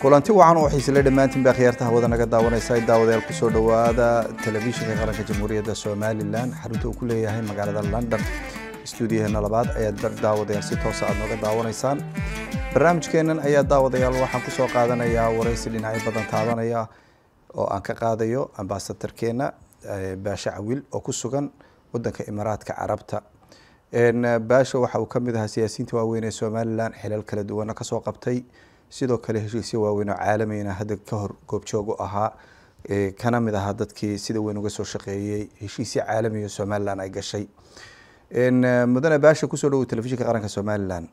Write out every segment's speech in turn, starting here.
kulanti wacan oo xiisile dhammaantiin baa khiyaarta hawada naga daawanaysa daawadayaal kusoo dhowaada telefishinka qaranka jamhuuriyadda somalilan xarunta uu ku leeyahay magaalada london stuudiyaheena labaad ayaad daawadayaal si toosa aad nooga daawanaysaan barnaamijkeennan ayaa daawadayaal waxaan kusoo qaadanayaa waraysi dhinacyo badan taabanaya oo aan ka qaadayo ambasadarkeena baashe cawil oo ku sugan wadanka imaaraadka carabta baasha waxa uu kamid ahaa siyaasiyiinta waaweyn ee somalilan xilal kala duwana kasoo qabtay sidoo kale heshiisyo waaweyn oo caalamiyna hadda ka hor goobjoog u ahaa kana mid ahaa dadkii sida weyn uga soo shaqeeyey heshiisyo caalamiya somalilan ay gashay mudane baasha kusoo dhawow telefishinka qaranka somalilan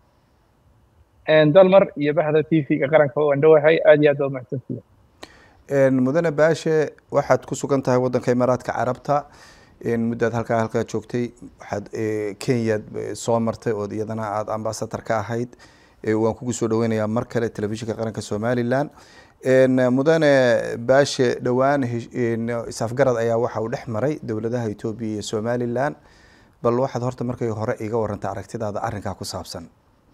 dalmar iyo baxda t v-ga qaranka waan dhowahay aada iyo aad waa mahadsantihi mudane baashe waxaad ku sugan tahay wadanka imaaraadka carabta muddaad halkaa halkaa joogtay waxaad kenyaad soo martay ood iyadana aada ambasadar ka ahayd waan kugu soo dhaweynayaa mar kale telefishinka qaranka somalilan mudane baashe dhowaan isafgarad ayaa waxa uu dhex maray dowladaha etoobiya iyo somalilan bal waxaad horta markay hore iga warantay aragtidaada arrinkaa ku saabsan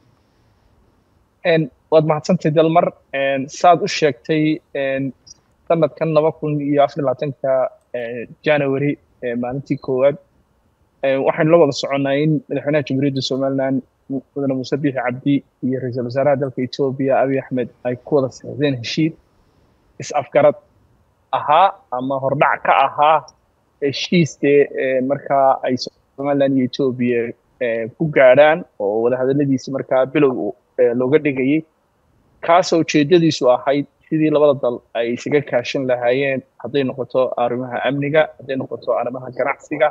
waad mahadsantay dalmar saad u sheegtay sanadkan laba kun iyo afar labaatanka january maalintii koowaad waxaynu la wada soconnaa in madaxweynaha jamhuuriyadda somalilan mudane muuse biixi cabdi iyo ra-iisul wasaaraha dalka etoobiya abiy axmed ay ku wada saxiixdeen heshiid is-afgarad ahaa ama hordhac ka ahaa heshiiskee markaa ay somalilan iyo etoobiya ku gaadhaan oo wadahadaladiisi markaa bilow looga dhigayay kaasoo ujeeddadiisu ahayd sidii labada dal ay isaga kaashan lahaayeen hadday noqoto arrimaha amniga hadday noqoto arrimaha ganacsiga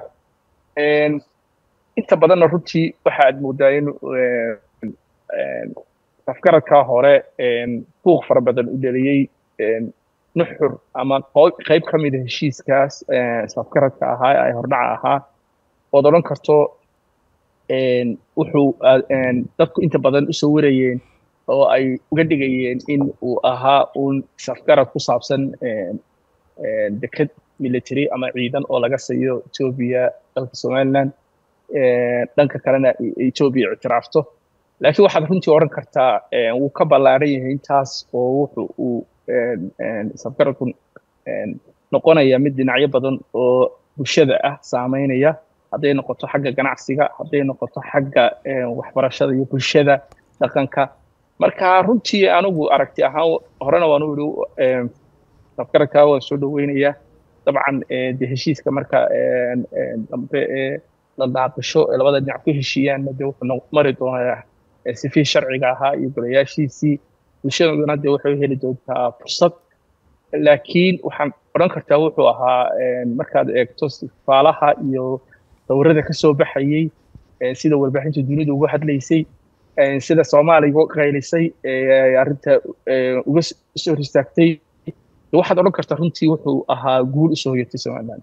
inta badanna runtii waxa aad moodaa in afgaradkaa hore buuq fara badan u dhaliyey nuxur ama qayb ka mida heshiiskaas isafgaradka ahaa ee ay hordhaca ahaa ood odhan karto wuxuu dadku inta badan u sawirayeen oo ay uga dhigayeen in uu ahaa uun isafgarad ku saabsan deked military ama ciidan oo laga siiyo etoobiya dalka somaliland dhanka kalena etoobiya ictiraafto laakiin waxaad runtii odhan kartaa wuu ka ballaaran yahay intaas oo wuxu uu isafgaradku noqonaya mid dhinacyo badan oo bulshada ah saameynaya hadday noqoto xagga ganacsiga hadday noqoto xagga waxbarashada iyo bulshada dhaqanka marka runtii anigu aragti ahaan horena waan u yidhi afgaradkaa waan soo dhoweynayaa dabcan de heshiiska marka dambe ee la daaqasho ee labada dhinac ku heshiiyaanna de wuxuu mari doonaa sifii sharciga ahaa iyo golayaashiisii bulshaduna de waxay heli doontaa fursad laakiin waxaan odhan kartaa wuxuu ahaa markaad eegto sifaalaha iyo dowrada ka soo baxayey sida warbaaxinta dunidu uga hadlaysay sida soomaaliya uga qaylisay arrinta uga soo hor istaagtay waxaad odhan kartaa runtii wuxuu ahaa guul usoo hoyatay somaliland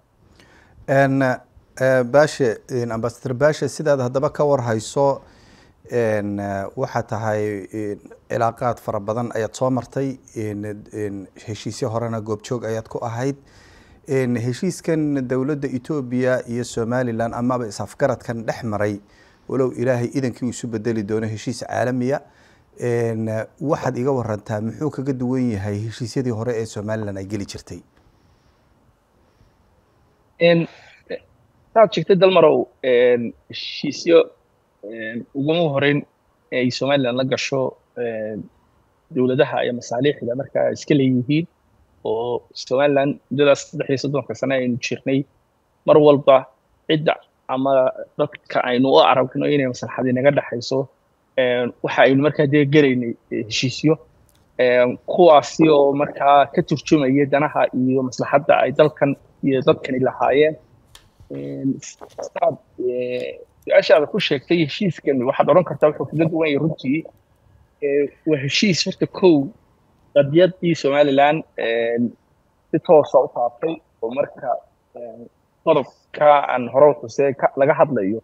baashe ambasador baashe sidaad haddaba ka war hayso waxaa tahay cilaaqaad fara badan ayaad soo martay heshiisyo horena goobjoog ayaad ku ahayd heshiiskan dowladda etoobiya iyo somalilan amaba is-afgaradkan dhex maray walow ilaahay idankii uu isu bedeli doono heshiis caalamiya waxaad iga warantaa muxuu kaga duwan yahay heshiisyadii hore ee somalilan ay geli jirtay saad sheegtay dalmarow heshiisyo uguma horeyn ay somalilan la gasho dowladaha iyo masaaliixda marka iska leeyihiin oo somalilan muddadaas saddex iyo soddonka sane aynu jirnay mar walba cidda ama dadka aynu u aragno inay maslaxadii naga dhexayso waxa aynu markaa dee gelaynay heshiisyo kuwaasi oo markaa ka turjumaya danaha iyo maslaxadda ay dalkan iyo dadkani lahaayeen saad su-aashaada ku sheegtay heshiiskan waxaad odhan kartaa wuxuu kaga duwan yahay runtii waa heshiis horta kow qadiyadii somalilan si toosa u taabtay oo marka qodobka aan hore xusee laga hadlayo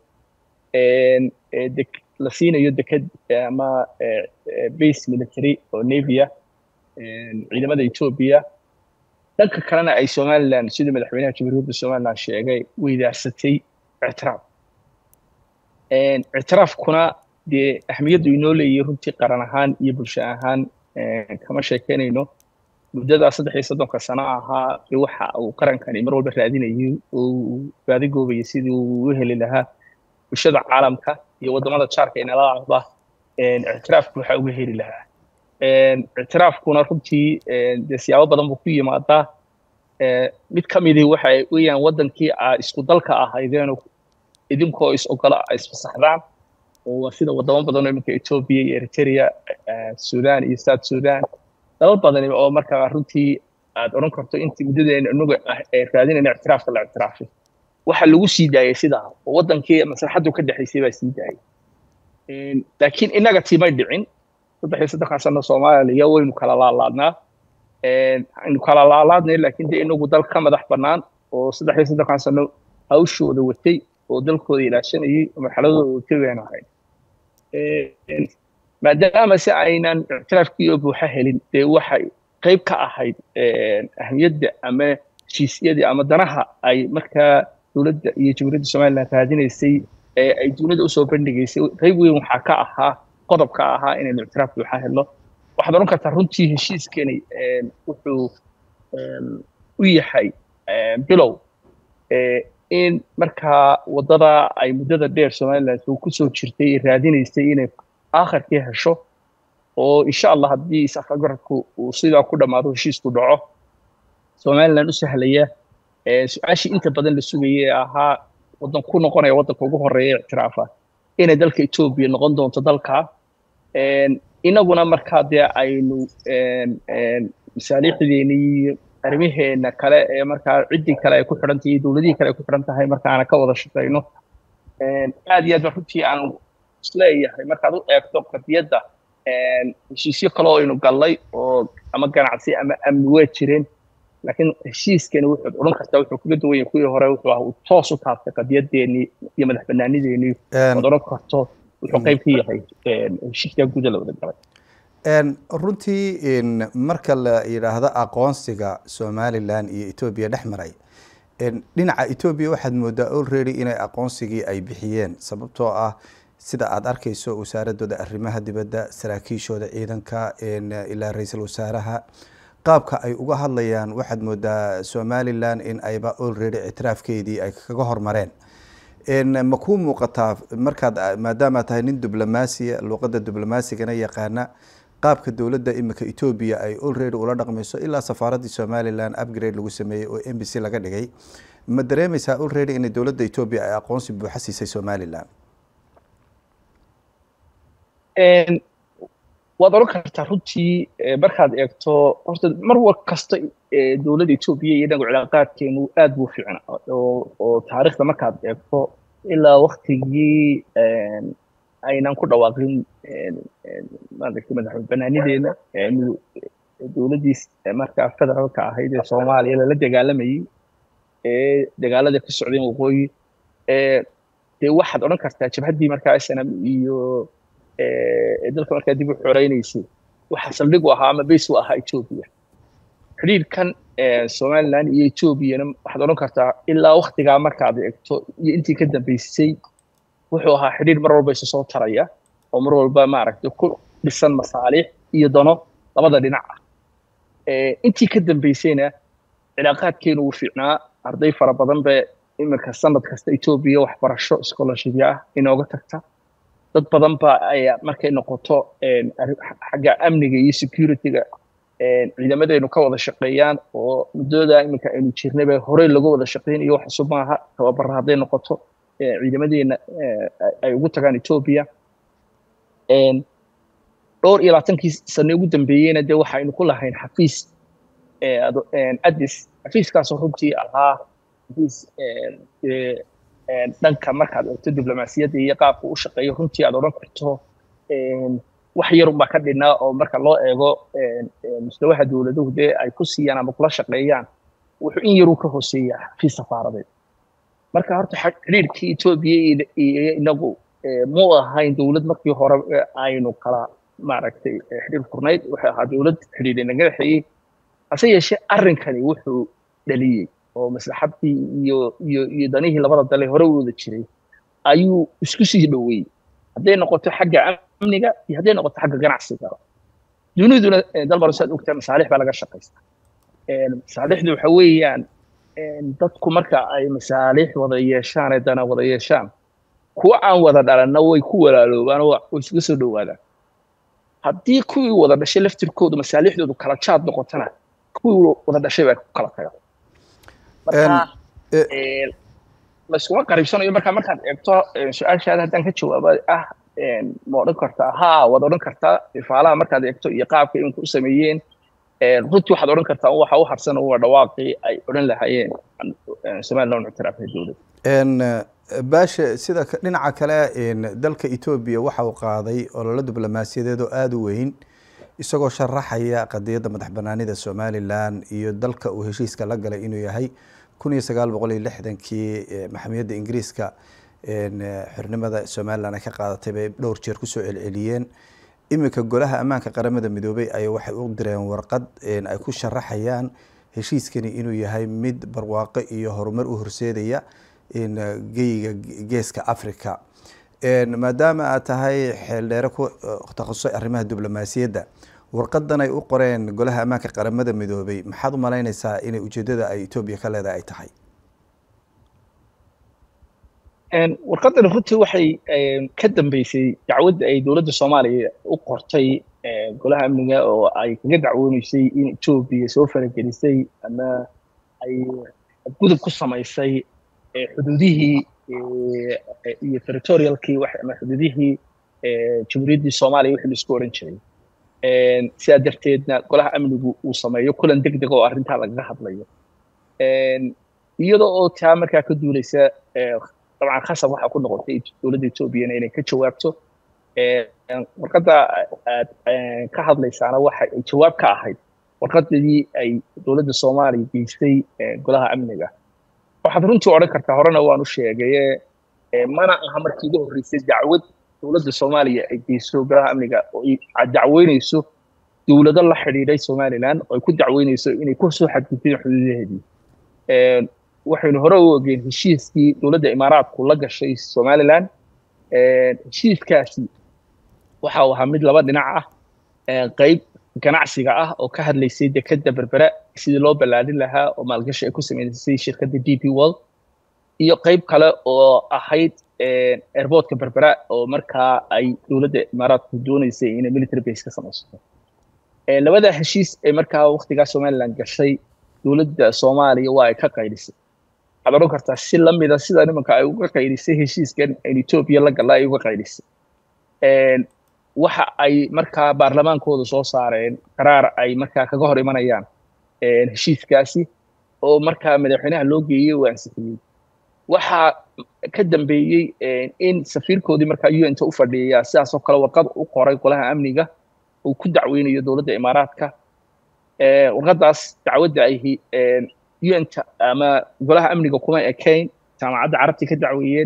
la siinayo deked ama base military oo navia ciidamada etoobiya dhanka kalena ay somalilan sidii madaxweynaha jamhuuriyadda somalilan sheegay weydaarsatay ictiraaf ictiraafkuna dee ahmiyaddu inoo leeyahay runtii qaran ahaan iyo bulsho ahaan kama sheekeynayno muddadaa saddex iyo soddonka sano ahaa waxa uu qarankani mar walba raadinayay uu baadigoobayay sidii uu u heli lahaa bulshada caalamka iyo waddamada jaarka inala ahba ictiraafku waxa uga heli lahaa ictiraafkuna runtii dee siyaabo badan buu ku yimaadaa mid ka midii waxay weeyaan waddankii aa isku dalka ahaydeen idinkoo is ogola isfasaxdaan oo sida waddamo badan oo iminka etoobiya iyo eritrea sudan iyo south sudan dalal badani oo markaa runtii aad odhan karto intii muddadeena inagu raadinayna ictiraafka la ictiraafay waxa lagu sii daayay sidaa oo waddankii maslaxaddu ka dhexaysay baa sii daayay laakiin innaga tiimay dhicin saddex iyo saddexan sano soomaaliya waynu kala laalaadnaa aynu kala laalaadnay laakiin dee inagu dal ka madax bannaan oo saddex iyo saddexan sano hawshooda watay oo dalkooda ilaashanayay oo marxaladooda watay baynu ahayn maadaama si aynan ictiraafkii oo buuxa helin dee waxay qayb ka ahayd ahmiyadda ama heshiisyadii ama danaha ay markaa dowladda iyo jamhuuriyadda somaliland raadinaysay ee ay dunida usoo bandhigaysay qayb weyn waxaa ka ahaa qodob ka ahaa inaynu ictiraaf buuxa helno waxaad odhan kartaa runtii heshiiskani wuxuu u yahay bilow in markaa waddada ay muddada dheer somaliland uu kusoo jirtay raadinaysay inay aakhirkii hesho oo insha allah haddii safargarabku uu sidaa ku dhammaado heshiisku dhaco somaliland u sahlaya su-aashii inta badan la sugayay ee ahaa waddan ku noqonaya waddanka ugu horeeya ictiraafa inay dalka etoobiya noqon doonto dalkaa inaguna markaa dee aynu masaaliixdeeni iyo arrimaheena kale ee markaa ciddii kale ay ku xidhan tahay iyo dowladihii kale ay ku xidhan tahay markaana ka wada shaqayno aad iyo aad ba runtii aan isleeyahay markaad u eegto qadiyadda heshiisyo kale oo aynu gallay oo ama ganacsi ama amni waa jireen laakiin heshiiskani wuxuu odhan kartaa wuxuu kaga duwan yahay kuwii hore wuxuu ah uu toos u taabtay qadiyadeennii iyo madax banaanideennii ood odhan karto wuxuu qayb ka yahay heshiiskaa guda la wada galay runtii marka la yidhaahdo aqoonsiga somalilan iyo etoobiya dhex maray dhinaca etoobiya waxaad moodaa already inay aqoonsigii ay bixiyeen sababtoo ah sida aada arkayso wasaaradooda arrimaha dibadda saraakiishooda ciidanka ilaa ra-iisul wasaaraha qaabka ay uga hadlayaan waxaad moodaa somalilan in ayba already ictiraafkeedii ay kaga hormareen ma kuu muuqataa markaad maadaama tahay nin diblomaasiya luuqadda diblomasigana yaqaana qaabka dowladda imika etoobiya ay already ula dhaqmayso ilaa safaaraddii somalilan upgrade lagu sameeyey oo m b c laga dhigay ma dareemaysaa already inay dowladda etoobiya ay aqoonsi buuxa siisay somalilan waad odhan kartaa runtii markaad eegto horta mar war kasta dowladda etoobiya iyo inagu cilaaqaadkeenu aad buu fiicnaa oo taariikhda markaad eegto ilaa waktigii aynan ku dhawaaqin maaragtay madaxweyne banaanideena dowladdiis markaa federaalka ahayd ee soomaaliya lala dagaalamayey ee dagaalada ka socdeen waqooyi dee waxaad odhan kartaa jabhaddii markaa snm iyo dalka markaa dib u xoreynaysay waxaa saldhig u ahaa ama base u ahaa etoobiya xidhiirkan somaliland iyo etoobiyana waxaad odhan kartaa ilaa waktigaa markaad eegto iyo intii ka dambeysay wuxuu ahaa xidhiir mar walba isu soo taraya oo mar walba maaragtay ku dhisan masaaliix iyo dano labada dhinac ah intii ka dambeysayna cilaaqaadkeenu wuu fiicnaa arday fara badan ba iminka sanad kasta etoobiya waxbarasho scholarshipya ah inooga tagta dad badan ba ayaa markay noqoto xagga amniga iyo securityga ciidamadaynu ka wada shaqeeyaan oo muddooda iminka aynu jirnayba horey lagu wada shaqeynayo wax cusub maaha tababarra hadday noqoto ciidamadeena ay ugu tagaan etoobiya dhowr iyo labaatankii sane ugu dambeeyeyna dee waxaynu ku lahayn xafiis addis xafiiskaasoo runtii ahaa xafiis dhanka markaad eegto diblomaasiyadda iyo qaabka u shaqeeyo runtii aad odhan karto wax yarun baa ka dhinaa oo marka loo eego mustawaha dowladuhu dee ay ku siiyaan ama kula shaqeeyaan wuxuu in yaruu ka hooseeya xafiis safaaradeed marka horta xidhiirkii etoobiya iyo inagu mu ahayn dowlad markii hore aynu kala maaragtay xidhiir furnayd waxay ahaa dowlad xidhiir inaga dhexeeyey hase yeeshee arrinkani wuxuu dhaliyey oo maslaxadii iyo iyo iyo danihii labada dale hore u wada jiray ayuu isku sii dhoweeyey hadday noqoto xagga amniga iyo hadday noqoto xagga ganacsiga duniduna dalmar saad ogtaa masaalix baa laga shaqaystaa masaalixdu waxa weeyaan dadku marka ay masaalix wada yeeshaan ee dana wada yeeshaan kuwa aan wada dhalanna way ku walaaloobaan oo way isuga soo dhowaadaan haddii kuwii wada dhashay laftirkoodu masaalixdoodu kala jaad noqotana kuwii wada dhashay baa ku kala taga marka layskuma qariibsanayo marka markaad eegto su-aashaada haddaan ka jawaaba ah ma odhan kartaa haa waad odhan kartaa ifaalaha markaad eegto iyo qaabka iminku u sameeyeen runtii waxaad odhan kartaa waxa u harsan waa dhawaaqii ay odhan lahaayeen somaliland ictiraafay dowladda baashe sida dhinaca kale dalka etoobiya waxa uu qaaday ololo diblomaasiyadeed oo aada u weyn isagoo sharaxaya qadiyadda madax banaanida somalilan iyo dalka uu heshiiska la galay inuu yahay kun iyo sagaal boqol iyo lixdankii maxamiyadda ingiriiska xornimada somalilan ay ka qaadatay bay dhowr jeer kusoo celceliyeen iminka golaha ammaanka qaramada midoobay ay waxay u direen warqad ay ku sharaxayaan heshiiskani inuu yahay mid barwaaqo iyo horumar u horseedaya geyiga geeska africa maadaama aad tahay xeeldheere ku takhasusay arrimaha diblomaasiyadda warqadan ay u qoreen golaha ammaanka qaramada midoobay maxaad u malaynaysaa inay ujeedada ay etoobiya ka leedahay ay tahay warqadani runtii waxay ka dambeysay dacwadda ay dowladda soomaaliya u qortay golaha amniga oo ay kaga dacwooneysay in etoobiya soo faragelisay ama ay gudub ku samaysay xuduudihii iyo territorialkii ama xuduudihii jamhuuriyaddii soomaaliya wixii laisku odhan jiray sidaa darteedna golaha amnigu uu sameeyo kulan deg deg oo arrintaa lagaga hadlayo iyadoo oo taa markaa ka duulaysa dabcan khasab waxaa ku noqotay dowladda etoobiyana inay ka jawaabto warqadda aad ka hadlaysaana waxa ay jawaab ka ahayd warqadadii ay dowladda soomaaliya geystay golaha amniga waxaad runtii odhan kartaa horena waan u sheegaye mana aha markii ugu horreysay dacwad dowladda soomaaliya ay geyso golaha amniga oo ay dacweynayso dowlado la xidhiidhay somaliland oo ay ku dacweynayso inay ku soo xadgudbeen xuduudaheedii waxaynu hore u ogeen heshiiskii dowladda imaaraadku la gashay somaliland heshiiskaasi waxa uu ahaa mid laba dhinac ah qayb ganacsiga ah oo ka hadlaysay dekadda berbera sidii loo ballaadhin lahaa oo maalgashi ay ku sameysay shirkadda d p world iyo qayb kale oo ahayd airportka berbera oo markaa ay dowladda imaaraadku dooneysay inay military base ka samaysato labada heshiis ee markaa waktigaa somaliland gashay dowladda soomaaliya waa ay ka qaydhisay waxaad odhan kartaa si lamida sida nimanka ay uga qaydhisay heshiiskan in etoobiya la galla ay uga qaydhisay waxa ay markaa baarlamaankooda soo saareen qaraar ay markaa kaga hor imanayaan heshiiskaasi oo markaa madaxweynaha loo geeyey oo ansixiyey waxaa ka dambeeyey in safiirkoodii markaa un ta u fadhiya sidaas oo kale warqad u qoray golaha amniga uu ku dacweynayo dowladda imaaraadka warqadaas dacwadda ay unta ama golaha amniga kuma ekayn jaamacadda carabti ka dacweeyeen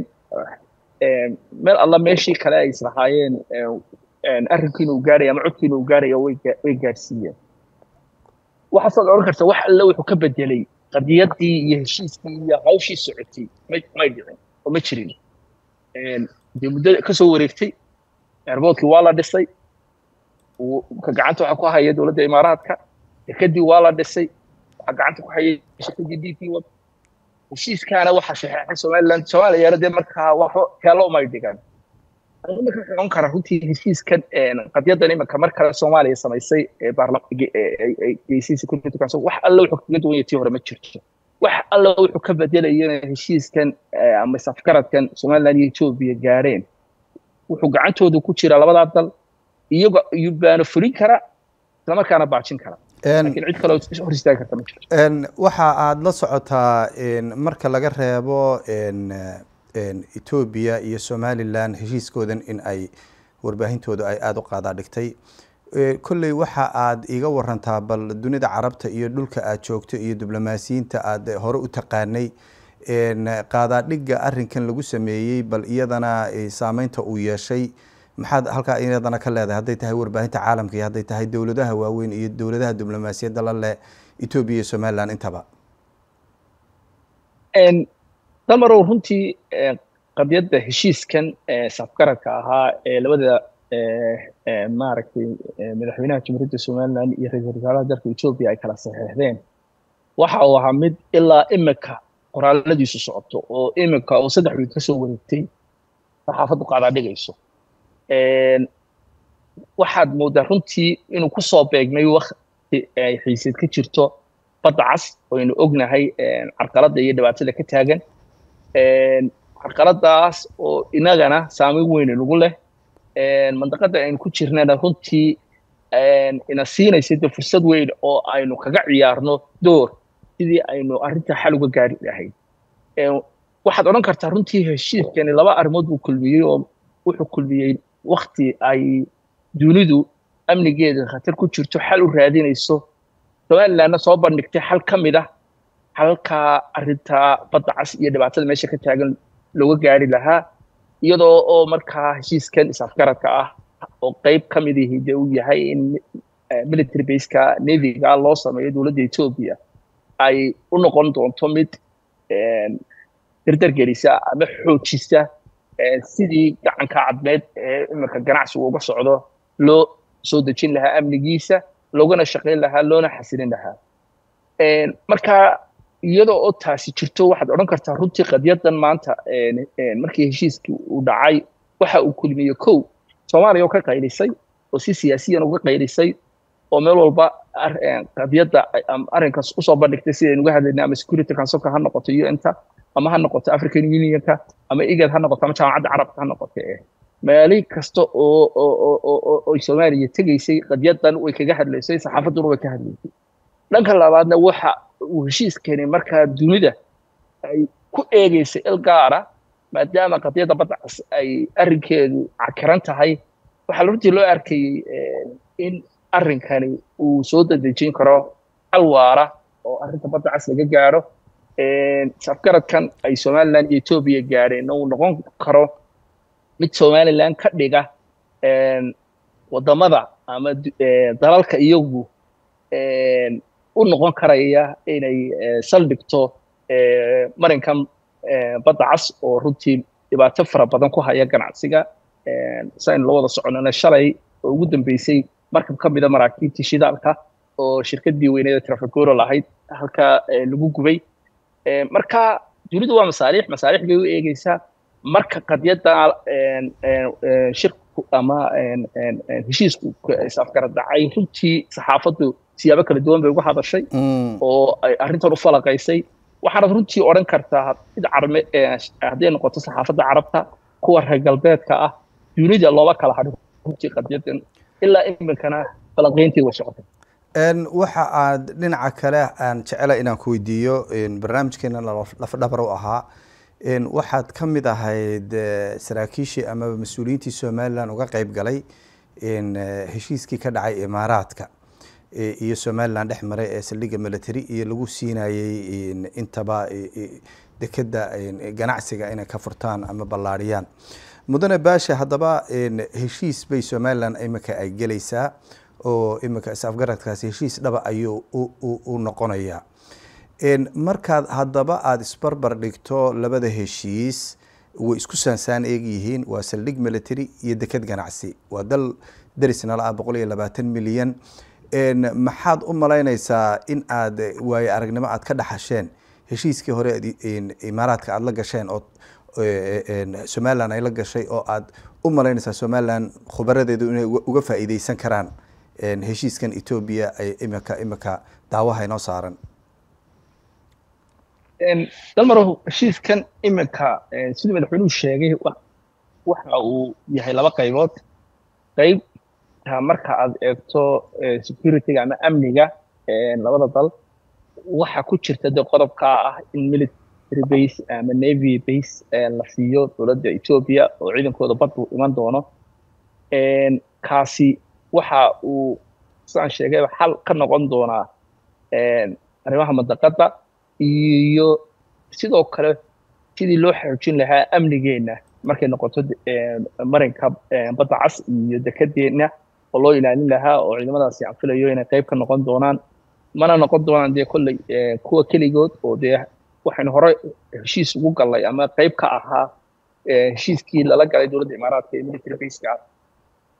meel alla meeshii kale ay islahaayeen arrinkiina uu gaaraya ama codkiina uu gaaraya way gaarsiiyeen waxaasaad odhan karta wax alle wuxuu ka bedelay qadiyaddii iyo heshiiskii iyo hawshii socotay may dhicin oo ma jirin dee muddo kasoo wareegtay airboodkii waa la dhisay ka gacanta waxaa ku haya dowladda imaaraadka dekadii waa la dhisay waxaa gacanta ku haya shirkadii d p wad heshiiskaana waxaa saxeexay somaliland soomaaliyana dee markaa waxba keelo umay dhigan marka socon kara runtii heshiiskan qadyadan imanka mar kale soomaaliya samaysay geysay security council wax alle wuxuu kaga duwan yahay tii hore ma jirto wax alle wuxuu ka bedelayana heshiiskan ama safgaradkan somaliland iyo etoobiya gaareen wuxuu gacantooda ku jira labadaa dal iyago baana fulin kara islamarkaana baajin kara lakin cid kaloo hor istaagi karta ma jirto waxa aada la socotaa marka laga reebo etoobiya iyo somaliland heshiiskoodan in ay warbaahintooda ay aada u qaadaa dhigtay kolley waxa aad iga warantaa bal dunida carabta iyo dhulka aad joogto iyo diblomaasiyiinta aad hore u taqaanay qaadaadhigga arrinkan lagu sameeyey bal iyadana saameynta uu yeeshay maxaad halkaa iyadana ka leedahay hadday tahay warbaahinta caalamka iyo hadday tahay dowladaha waaweyn iyo dowladaha diblomaasiyadda la leh etoobiya iyo somaliland intaba dalmarow runtii qadiyadda heshiiskan safgaradka ahaa ee labada maaragtay madaxweynaha jamhuuriyadda somaliland iyo ra-iisul wasaaraha dalka etoobiya ay kala saxeexdeen waxa uu ahaa mid ilaa imika qoraaladiisu socoto oo imika oo saddex wiil kasoo wareegtay saxaafaddu qaadaa dhigayso waxaad moodaa runtii inuu kusoo beegmay wakti ay xiiseed ka jirto badda cas oynu ognahay carqaladda iyo dhibaatada ka taagan carqaladaas oo inagana saameyn weyn inagu leh mandaqada aynu ku jirnana runtii ina siinaysa de fursad weyn oo aynu kaga ciyaarno door sidii aynu arrinta xal uga gaari lahayd waxaad odhan kartaa runtii heshiiskani laba arrimood buu kulmiyey oo wuxuu kulmiyey wakti ay dunidu amnigeeda khatar ku jirto xal u raadinayso somalilandna soo bandhigtay xal ka mid ah halkaa arrinta badda cas iyo dhibaatada meesha ka taagan looga gaari lahaa iyadoo oo markaa heshiiskan is-afgaradka ah oo qayb ka mid ihi dee uu yahay in military baseka neviga loo sameeyo dowladda etoobiya ay u noqon doonto mid dardargelisa ama xoojisa sidii gacanka cadmeed ee iminka ganacsigu uga socdo loo soo dejin lahaa amnigiisa loogana shaqayn lahaa loona xasilin lahaa marka iyadoo oo taasi jirto waxaad odhan kartaa runtii qadyadan maanta markii heshiiskii uu dhacay waxa uu kulmiyey kow soomaaliya oo ka qaylisay oo si siyaasiyan uga qaylisay oo meel walba qadiyadda arrinkaas usoo bandhigtay sidaynu uga hadlaynay ama security councilka ha noqoto un-ta ama ha noqoto african unionka ama igad ha noqoto ama jaamacadda carabka ha noqoto meeli kasta oo oo soomaaliya tegaysay qadyadan way kaga hadlaysay saxaafadduna way ka hadlaysay dhanka labaadna waxa uu heshiiskani markaa dunida ay ku eegaysay il gaara maadaama qadiyadda badda cas ay arrinkeedu cakiran tahay waxaa runtii loo arkayey in arrinkani uu soo dadejin karo hal waara oo arrinta badda cas laga gaaro safgaradkan ay somaliland iyo etoobiya gaadheen uu noqon karo mid somaliland ka dhiga waddamada ama dalalka iyagu u noqon karaya inay saldhigto marinkan badda cas oo runtii dhibaato fara badan ku haya ganacsiga saynu la wada soconana shalay oo ugu dambeysay markab ka mida maraakiibtii shidaalka oo shirkaddii weyneeda trafiguro lahayd halkaa lagu gubay marka dunidu waa masaaliix masaaliix bay u eegeysaa marka qadiyadda shirku ama heshiisku isafgarad dhacay runtii saxaafaddu siyaabo kala duwan bay uga hadashay oo ay arrintan u falaqaysay waxaanad runtii odhan kartaa mid carme hadday noqoto saxaafadda carabta kuwa reer galbeedka ah dunida looba kala hadhin runtii qadiyadan ilaa iminkana falaqayntii way socotay waxa aad dhinaca kale aan jecela inaan ku weydiiyo barnaamijkeena lafdhabar u ahaa waxaad ka mid ahayd saraakiishii amaba mas-uuliyiintii somalilan uga qeyb galay heshiiskii ka dhacay imaaraadka iyo somalilan dhex maray ee saldhigga military iyo lagu siinayey intaba dekeda ganacsiga inay ka furtaan ama ballaariyaan mudane baasha haddaba heshiis bay somalilan imika ay gelaysaa oo imika is-afgaradkaasi heshiis dhaba ayuu u noqonayaa markaad haddaba aada isbarbar dhigto labada heshiis way isku saansaan eeg yihiin waa saldhig military iyo deked ganacsi waa dal darisnala ah boqol iyo labaatan milyan maxaad u malaynaysaa in aad waaye aragnimo aad ka dhaxasheen heshiiskii hore imaaraadka aada la gasheen oo somalilan ay la gashay oo aad u malaynaysaa somalilan khubaradeedu inay uga faa'iideysan karaan heshiiskan etoobiya ay imika imika daawaha inoo saaran dalmarow heshiiskan iminka siduu madaxweynuhu sheegay waxa uu yahay laba qaybood qayb marka aad eegto securityga ama amniga labada dal waxa ku jirta de qodobkaa ah in military base ama navy base la siiyo dowladda etoobiya oo ciidankooda baddu iman doono kaasi waxa uu sidaan sheegay xal ka noqon doonaa arrimaha mandaqadda iyo sidoo kale sidii loo xoojin lahaa amnigeenna markay noqoto marinka badda cas iyo dekedeenna oo loo ilaalin lahaa oo ciidamadaasi aan filayo inay qayb ka noqon doonaan mana noqon doonaan dee kolley kuwa keligood oo dee waxaynu hore heshiis ugu gallay ama qayb ka ahaa heshiiskii lala galay dowladda imaaraadka ee military baseka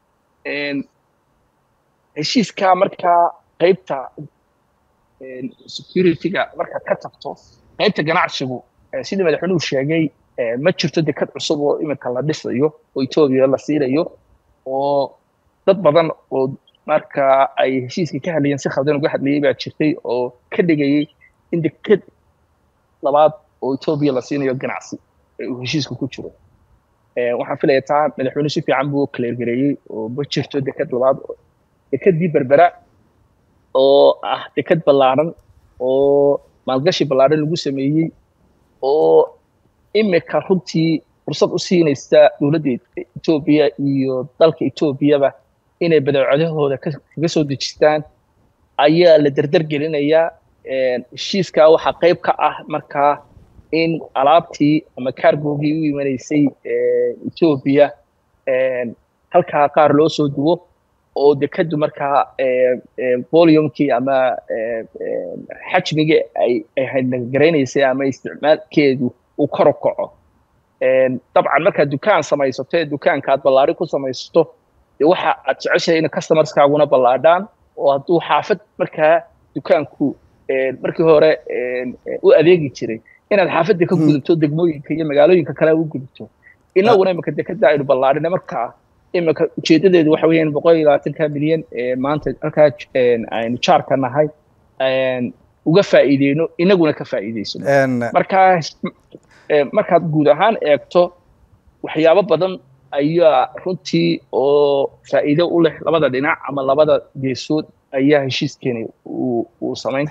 heshiiskaa markaa qaybta security-ga markaad ka tagto qaybta ganacsigu sidii madaxweynuhu sheegay ma jirto dekad cusub oo iminka la dhisayo oo etoobiya la siinayo oo dad badan oo marka ay heshiiska ka hadlayeen si khaldan uga hadlayay baa jirtay oo ka dhigayay in deked labaad oo etoobiya la siinayo ganacsi uu heshiiska ku jiro waxaan filaya taa madaxweyne si fiican buu kaleergareeyey oo ma jirto deked labaad dekedii berbera oo ah deked ballaaran oo maalgashi ballaaran lagu sameeyey oo imika runtii fursad u siinaysa dowladda etoobiya iyo dalka etoobiyaba inay badeecadahooda kaga soo dejistaan ayaa la dardar gelinayaa heshiiskaa waxaa qayb ka ah markaa in alaabtii ama cargogii u imanaysay etoobiya halkaa qaar loo soo duwo oo dekadu markaa volumkii ama xajmigii ay haydnagaraynaysay ama isticmaalkeedu uu kor u kaco dabcan markaad dukaan samaysato ee dukaanka aad ballaari ku samaysato dee waxa aad jeceshahay in customerskaaguna ballaadhaan oo hadduu xaafad markaa dukaanku markii hore u adeegi jiray inaad xaafadda ka gudubto degmooyinka iyo magaalooyinka kale u gudubto inaguna imika dekada aynu ballaadhina markaa imika ujeedadeedu waxa weeyaan boqol iyo labaatanka milyan maanta halkaa aynu jaarka nahay uga faa'iideyno inaguna ka faa'iideysano markaa markaad guud ahaan eegto waxyaabo badan ayaa runtii oo faa'iido u leh labada dhinac ama labada geesood ayaa heshiiskeeni uu samayn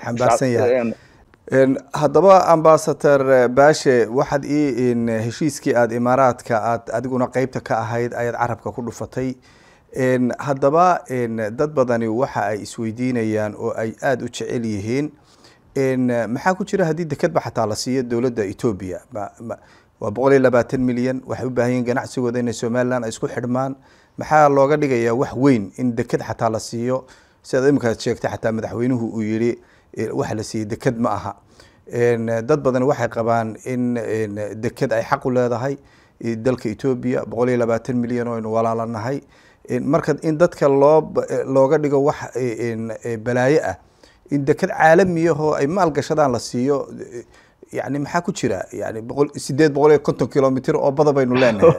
haddaba ambasator baashe waxaad ii heshiiskii aada imaaraadka aad adiguna qeybta ka ahayd ayaad carabka ku dhufatay haddaba dad badani waxa ay isweydiinayaan oo ay aada u jecel yihiin maxaa ku jira haddii dekadba xataa la siiyo dowladda etoobiya waa boqol iyo labaatan milyan waxay u baahan yihin ganacsigooda inay somalilan ay isku xidhmaan maxaa looga dhigayaa wax weyn in deked xataa la siiyo sidaad imikaad sheegtay xataa madaxweynuhu uu yidhi waxa la siiyey deked ma aha dad badan waxay qabaan in deked ay xaq u leedahay dalka etoobiya boqol iyo labaatan milyan oo aynu walaalanahay marka in dadka loo looga dhigo wax balaayo ah in deked caalamiyahoo ay maal gashadaan la siiyo yani maxaa ku jira yani boqol sideed boqol iyo konton kilomitr oo bada baynu leenahay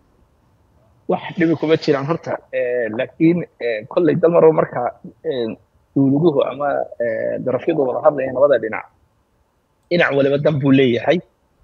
wax dhibi kuma jiraan horta laakiin kolley dalmaro marka dowladuhu ama darafyadu wada hadlayaan labada dhinac dhinac waliba dan buu leeyahay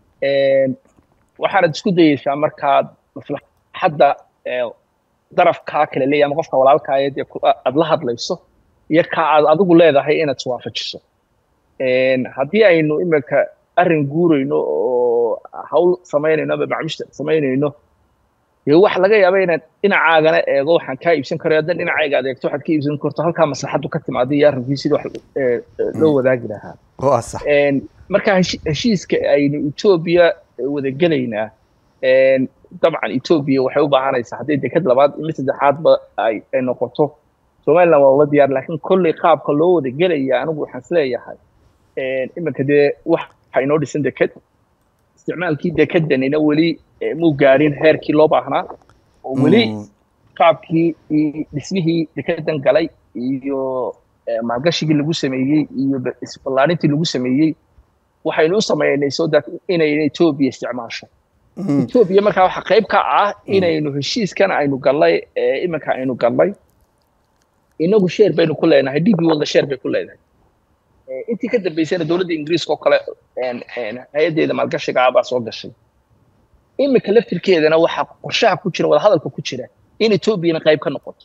waxaanad isku dayeysaa markaad maslaxadda darafkaa kale leeyahay ama qofka walaalkaayo dee aad la hadlayso iyo ka aad adigu leedahay inaad iswaafajiso haddii aynu iminka arrin guurayno oo hawl samaynayno ama macmushta samaynayno dee waxa laga yaaba inaad dhinacaagana eego waxaan kaa iibsan karayo haddan dhinacayga aad eegto waxaad ka iibsan karto halkaa maslaxaddu ka timaada iyo arrinkii sidii wax loo wadaagi lahaa waa sax marka heshiiska aynu etoobiya wadagelaynaa dabcan etoobiya waxay u baahanaysaa hadday deked labaad mid saddexaadba ay noqoto somaliland waa ula diyaar laakiin kolley qaabka loo wada gelaya anigu waxaan isleeyahay iminka dee waxa inoo dhisan deked isticmaalkii dekedanina weli muu gaadhin heerkii loo baahnaa oo weli qaabkii dhismihii dekedan galay iyo maalgashigii lagu sameeyey iyo isballaarintii lagu sameeyey waxaynu u sameynay so that inayna etoobiya isticmaasho etoobiya markaa waxa qayb ka ah inaynu heshiiskan aynu gallay iminka aynu gallay inagu sheer baynu ku leenahay db walda sheer bay ku leedahay intii ka dambeysana dowladda ingiriiska oo kale hay-addeeda maalgashiga ah baa soo gashay iminka laftirkeedana waxaa qorshaha ku jira wadahadalka ku jira in etoobiyana qayb ka noqoto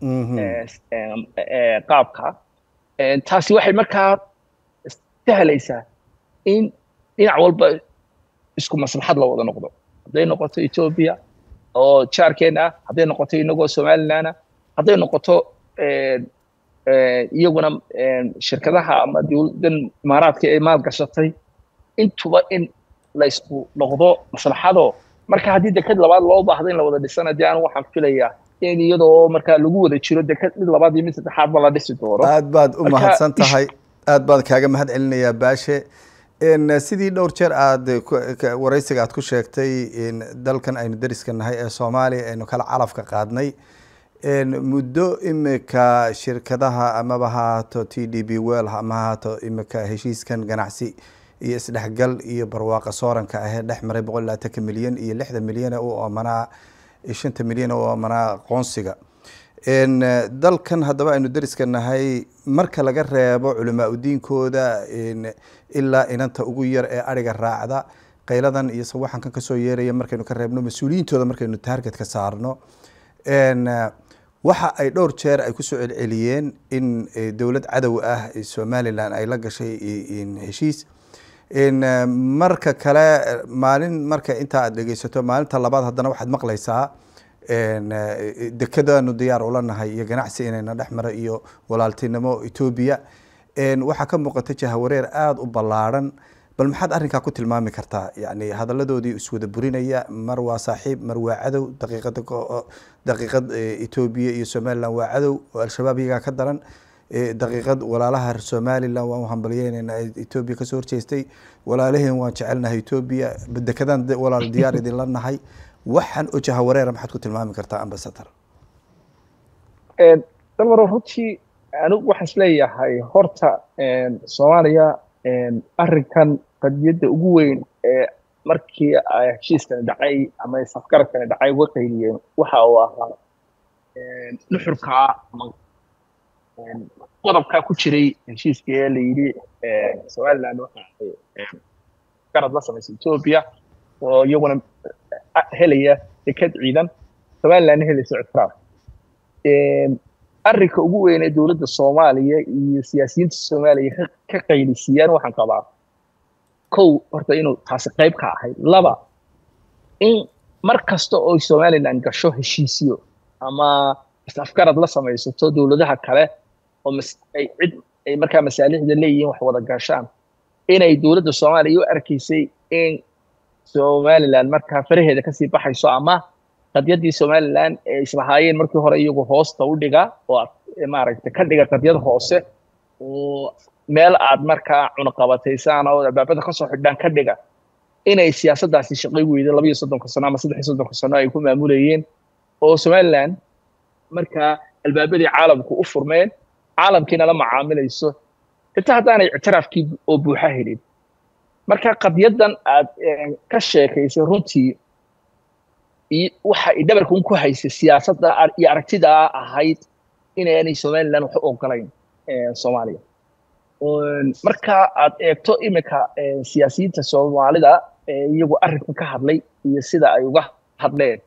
qaabka taasi waxay markaa sahlaysaa in dhinac walba isku maslaxad la wada noqdo hadday noqoto etoobiya oo jaarkeena ah hadday noqoto inagoo somalilandna hadday noqoto iyaguna shirkadaha ama dowladdan imaaraadka ee maal gashatay intuba in la isku noqdo maslaxado marka haddii deked labaad loo baahdo in la wada dhisana dee anigu waxaan filayaa in iyadoo markaa lagu wada jiro deked mid labaad iyo mid saddexaadba la dhisi doono aad baad u mahadsan tahay aad baan kaaga mahad celinayaa baashe sidii dhowr jeer aad waraysiga aad ku sheegtay dalkan aynu dariska nahay ee soomaaliya aynu kala calafka qaadnay muddo imika shirkadaha amaba ha haato t d b well ama ha haato imika heshiiskan ganacsi iyo isdhexgal iyo barwaaqa sooranka ahee dhex maray boqol labaatanka milyan iyo lixda milyan u amanaa shanta milyan u amanaa aqoonsiga dalkan haddaba aynu dariska nahay marka laga reebo culamaa udiinkooda ilaa inanta ugu yar ee ariga raacda qayladan iyo sawaxankan kasoo yeeraya markaynu ka reebno mas-uuliyiintooda markaynu taargetka saarno waxa ay dhowr jeer ay kusoo celceliyeen in dowlad cadow ah somalilan ay la gashay heshiis marka kale maalin marka intaa aad dhegeysato maalinta labaad haddana waxaad maqlaysaa dekadaanu diyaar ula nahay iyo ganacsi inayna dhex mara iyo walaaltinimo etoobiya waxaa ka muuqata jahawareer aada u ballaarhan bal maxaad arrinkaa ku tilmaami kartaa yani hadaladoodii iswada burinaya mar waa saaxiib mar waa cadow daqiiqada daqiiqad etoobiya iyo somalilan waa cadow oo al-shabaab iyagaa ka daran daqiiqad walaalaha somalilan waan u hambalyeynayna etoobiya kasoo horjeestay walaalaheen waan jecelnahay etoobiya dekadaan walaal diyaar idinla nahay waxaan oo jahawareera maxaad ku tilmaami kartaa ambasador dalmaro runtii anigu waxaan isleeyahay horta soomaaliya arrinkan qadiyadda ugu weyn ee markii heshiiskani dhacay ama safgaradkani dhacay uga qayliyeen waxa uu ahaa nuxurkaa ama qodobkaa ku jiray heshiiskii ee la yidhi somaliland waxa ay garad la samaysay etoobiya oo iyaguna helaya deked ciidan somalilandna helaysa ictiraaf arrinka ugu weyn ee dowladda soomaaliya iyo siyaasiyiinta soomaaliya ka qaylisiiyaan waxaan qabaa kow horta inuu taasi qayb ka ahayd laba in mar kasta oo somaliland gasho heshiisyo ama afgarad la samaysato dowladaha kale oo ay cid ay markaa masaalixda leeyihiin wax wada gashaan inay dowladda soomaaliya u arkaysay in somaliland markaa faraheeda kasii baxayso ama qadyaddii somaliland ee islahaayeen markii hore iyagu hoosta u dhiga oo maaragtay ka dhiga qadyad hoose oo meel aad markaa cunaqabataysaan oo albaabada kasoo xidhaan ka dhiga inay siyaasaddaasi shaqay weyda laba iyo soddonka sano ama saddex iyo soddonka sano ay ku maamulayeen oo somaliland markaa albaabadii caalamku u furmeen caalamkiina la macaamilayso xitaa haddaanay ictiraafkii oo buuxa helin marka qadyadan aad ka sheekaysay runtii waxa ay dhabarkan ku haysay siyaasadda iyo aragtidaa ahayd inaanay somaliland wax u ogolayn soomaaliya marka aad eegto imika siyaasiyiinta soomaalida iyagu arrinkan ka hadlay iyo sida ay uga hadleen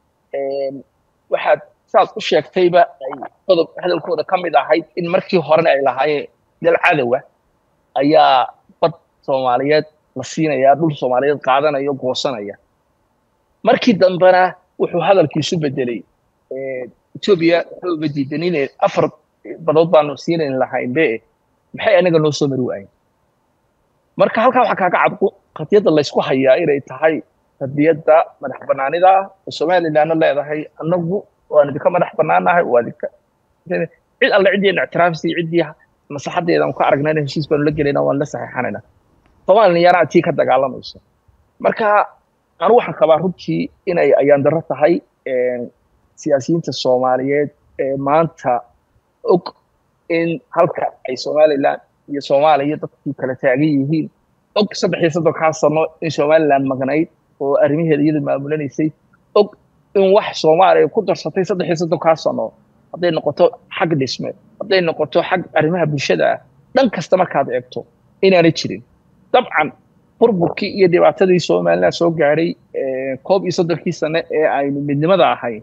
waxaad saad u sheegtayba ay qodob hadalkooda ka mid ahayd in markii horena ay lahaayeen dal cadowa ayaa bad soomaaliyeed la siinaya dhul soomaaliyeed qaadanaya goosanaya markii dambena wuxuu hadalkiisu bedelay etoobiya wuxuu uga diidan inay afar badood baanu siinayn lahaynbe maxay anaga noo soo mari waayen marka halkaa waxaa kaaga cad qadiyadda laysku hayaa inay tahay qadiyadda madax banaanida ah oo somalilandna leedahay anagu waan idinka madax banaanahay waa idinka cid alle ciddii ictiraafisay ciddii maslaxadeeda aan ku aragnayna heshiis baanu la gelayna waan la saxiixanayna soomaaliyana tii ka dagaalamayso marka anu waxaan qabaa runtii inay ayaan darro tahay siyaasiyiinta soomaaliyeed ee maanta og in halka ay somaliland iyo soomaaliya dadkii kala taagan yihiin og saddex iyo soddonkaa sano in somaliland magnayd oo arrimaheeda iyada maamulanaysay og in wax soomaaliya ku darsatay saddex iyo soddonkaa sano hadday noqoto xag dhisme hadday noqoto xag arrimaha bulshada ah dhan kasta markaad eegto inaanay jirin dabcan burburkii iyo dhibaatadii somaliland soo gaadhay koob iyo soddonkii sane ee aynu midnimada ahayn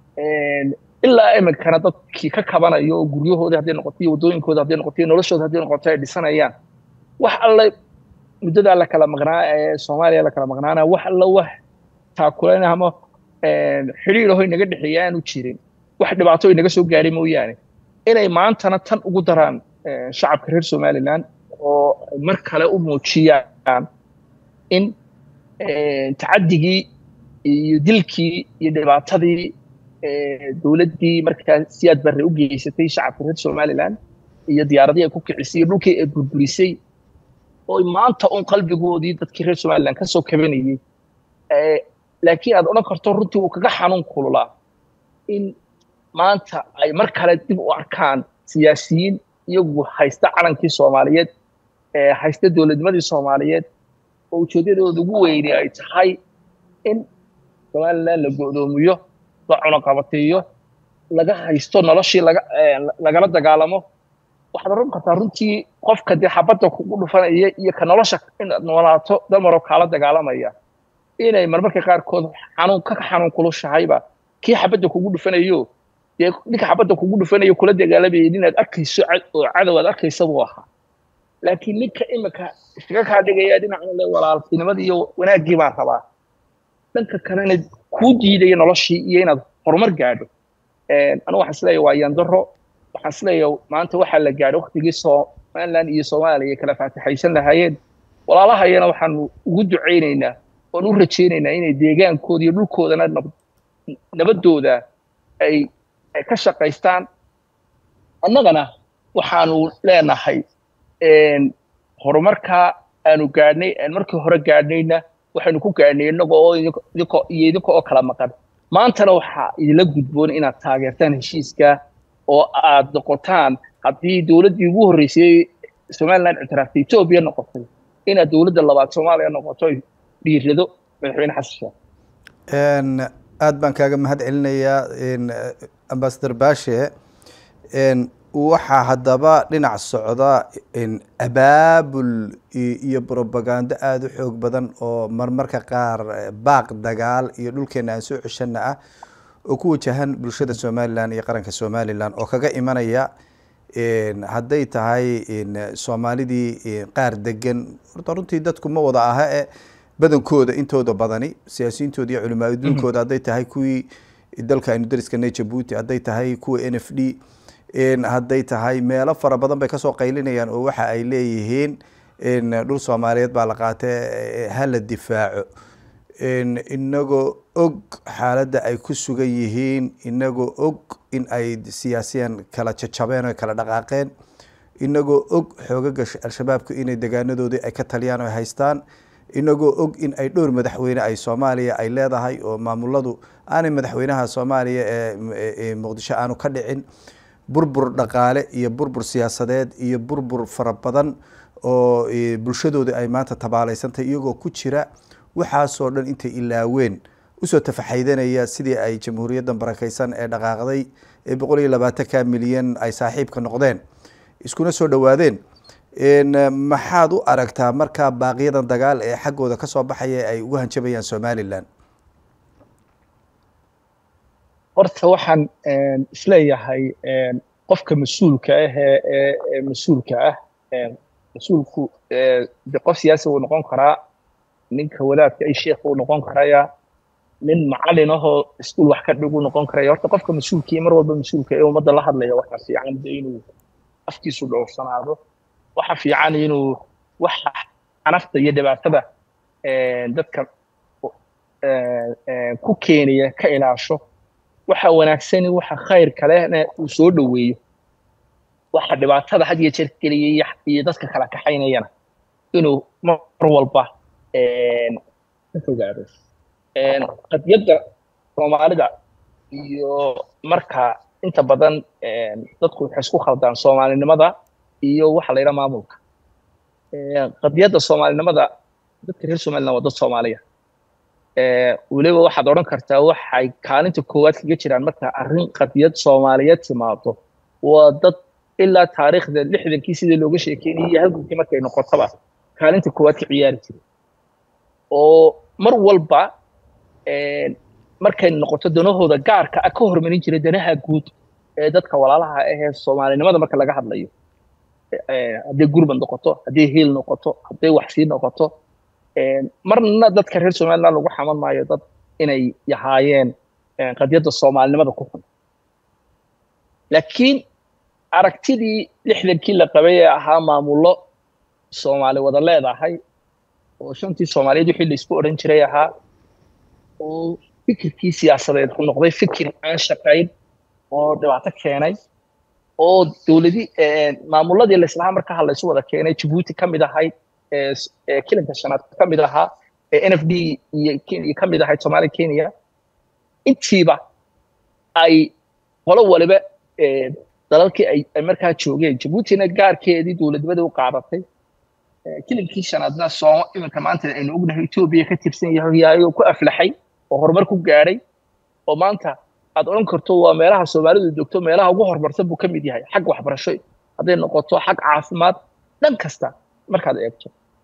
ilaa iminkana dadkii ka kabanayo oo guryahoodii hadday noqoto iyo waddooyinkooda hadday noqoto iyo noloshooda hadday noqoto ay dhisanayaan wax alle muddadaa la kala maqnaa ee soomaaliya la kala maqnaana wax alle wax taakulan ama xidhiir aho inaga dhexeeya aanu jirin wax dhibaato inaga soo gaadhay mooyaane inay maantana tan ugu daraan shacabka reer somaliland oo mar kale u muujiyaan in tacaddigii iyo dilkii iyo dhibaatadii dowladdii markaa siyaad barre u geysatay shacabka reer somaliland iyo diyaaradii ay ku kicisay iyo dhulkii ay burburisay oo maanta un qalbigoodii dadkii reer somaliland ka soo kabanayey laakiin aad odhan karto runtii uu kaga xanuun kululaa in maanta ay mar kale dib u arkaan siyaasiyiin iyagu haysta calankii soomaaliyeed haysta dowladnimadii soomaaliyeed oo ujeeddadooda ugu weyni ay tahay in somaliland la go'doomiyo la cunoqabateeyo laga haysto noloshii lagala dagaalamo waxaad oran kartaa runtii qofka dee xabadda kugu dhufanaya iyo ka nolosha inaad noolaato dalmaroo kaala dagaalamaya inay marmarka qaarkood xanuun ka xanuun kulushahayba kii xabadda kugu dhufanayo dee ninka xabadda kugu dhufanayo kula dagaalamayay inaad arkayso oo cadow aad arkaysa buu ahaa laakiin ninka imika iskaga kaa dhigaya dhinacan le walaaltinimadii iyo wanaaggii baan rabaa dhanka kalena kuu diidaya noloshii iyo inaad horumar gaadho anigu waxaan isleeyahay waa yandaro waxaan isleeyahay maanta waxaa la gaadhay waktigii somaliland iyo soomaaliya kala faatixaysan lahaayeen walaalahayana waxaanu ugu ducaynaynaa oon u rajaynaynaa inay deegaankooda iyo dhulkoodana nabaddooda ay ay ka shaqaystaan annagana waxaanu leenahay horumarkaa aanu gaadhnay aan markii hore gaadhnayna waxaynu ku gaadhnay innaga oo idinka iyo idinka oo kala maqan maantana waxaa idinla gudboon inaad taageertaan heshiiska oo aad noqotaan haddii dowladdii ugu horreysay somaliland ictiraaftay etoobiya noqotay inaad dowladda labaad soomaaliya noqoto dhiirado madaxweyne xasan sheekh aad baan kaaga mahad celinayaa ambasador baashe waxaa haddaba dhinac socda abaabul iyo brobagando aada u xoog badan oo marmarka qaar baaq dagaal iyo dhulkeena aan soo ceshana ah oo ku wajahan bulshada somalilan iyo qaranka somalilan oo kaga imanaya hadday tahay soomaalidii qaar degan horta runtii dadku ma wada aha e badankooda intooda badani siyaasiyiintooda iyo culimaa adduunkooda hadday tahay kuwii dalka aynu dariskana jabuuti hadday tahay kuwa n f d hadday tahay meelo fara badan bay kasoo qaylinayaan oo waxa ay leeyihiin dhul soomaaliyeed baa la qaatay hala difaaco inagoo og xaaladda ay ku sugan yihiin inagoo og in ay siyaasiyan kala jajabeen oo kala dhaqaaqeen inagoo og xoogaga al-shabaabku inay degaanadoodii ay ka taliyaan oo haystaan inagoo og in ay dhowr madaxweyne ay soomaaliya ay leedahay oo maamuladu aanay madaxweynaha soomaaliya ee muqdisho aanu ka dhicin burbur dhaqaale iyo burbur siyaasadeed iyo burbur fara badan oo bulshadooda ay maanta tabaalaysantahay iyagoo ku jira waxaasoo dhan intay ilaaween usoo tafaxaydanaya sidii ay jamhuuriyaddan barakeysan ee dhaqaaqday ee boqol iyo labaatanka milyan ay saaxiibka noqdeen iskuna soo dhowaadeen maxaad u aragtaa markaa baaqiyadan dagaal ee xaggooda kasoo baxaya ay ugu hanjabayaan somalilan horta waxaan isleeyahay qofka mas-uulka ah ee mas-uulka ah mas-uulku de qof siyaasi uu noqon karaa ninka wadaadka ay sheekh uu noqon karaya nin macalin ahoo iskuul wax ka dhig uu noqon karaya horta qofka mas-uulkii mar walba mas-uulka ee ummadda la hadlaya waxa fiican de inuu afkiisu dhowrsanaado waxa fiican inuu waxa xanafta iyo dhibaatada dadka ku keenaya ka ilaasho waxa wanaagsani waxa khayrka lehna uu soo dhoweeyo waxa dhibaatada had iyo jeer geliyay iyo dadka kala kaxaynayana inuu mar walba ka fogaado qadiyadda soomaalida iyo marka inta badan dadku waxay isku khaldaan soomaalinimada iyo waxa la yidhaha maamulka qadiyadda soomaalinimada dadka reer somaliland waa dad soomaaliya weliba waxaad odhan kartaa waxay kaalinta koowaad kaga jiraan marka arrin qadiyad soomaaliyeed timaado waa dad ilaa taariikhda lixdankii sidii looga sheekeynayay halgankii markay noqotaba kaalinta koowaad ka ciyaari jiray oo mar walba markay noqoto danahooda gaarka ah ka hormarin jiray danaha guud ee dadka walaalaha ahee soomaalinimada marka laga hadlayo hadday gurmad noqoto hadday hiil noqoto hadday waxsii noqoto marna dadka reer somaliland lagu xaman maayo dad inay yahaayeen qadiyadda soomaalinimada ku xun laakiin aragtidii lixdankii la qabay ee ahaa maamullo soomaali wada leedahay oo shantii soomaaliyeed wixii la isku odhan jiray ahaa oo fikirkii siyaasadeed ku noqday fikir aan shaqayn oo dhibaato keenay oo dowladi maamulladii laislahaa marka ha laysu wada keenay jabuuti ka mid ahayd kilinka shanaad ka mid ahaa n f d iyo kenya ka mid ahayd somalia kenya intiiba ay qolo waliba dalalkii ay markaa joogeen jabuutina gaarkeedii dowladnimada u qaadatay kilinkii shanaadna sooma iminka maanta aynu ognahay etoobiya ka tirsan yahay oo ku aflaxay oo horumar ku gaadhay oo maanta aad odhan karto waa meelaha soomaalidu joogto meelaha ugu horumarsan buu ka mid yahay xag waxbarasho hadday noqoto xag caafimaad dhan kasta markaad eegto